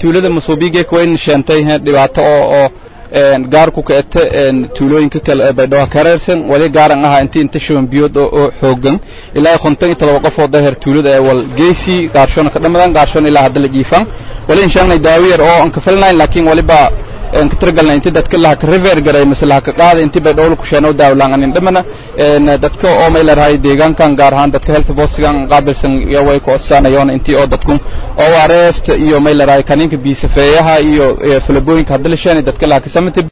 tuulada masuubigeek wayn sheentay dhibaato oo oo gaarku ka ete tuulooyinka kale ee baydhabo kareersan wali gaaran aha intii inta shuban biyood oo xoogan ilaa konton iyo todoba qof oo daher tuulada ee wal geesi gaarshona ka dhamadan gaarshona ilaa hadda la jiifan wali inshaanay daawiyar oo aan ka filnayn laakiin waliba aan ka tirgalna intii dadka laha ka river garay mise laha ka qaada intii baydhabo ku sheeno daawlaan anin dhamana dadka oo may leedahay deegaankan gaar ahaan dadka health postigan qaabilsan iyo way ku codsanayoon intii oo dadku oo arrest iyo may leedahay kaniinka biisafeeyaha iyo falabooyinka hadda la sheena dadka laha ka samata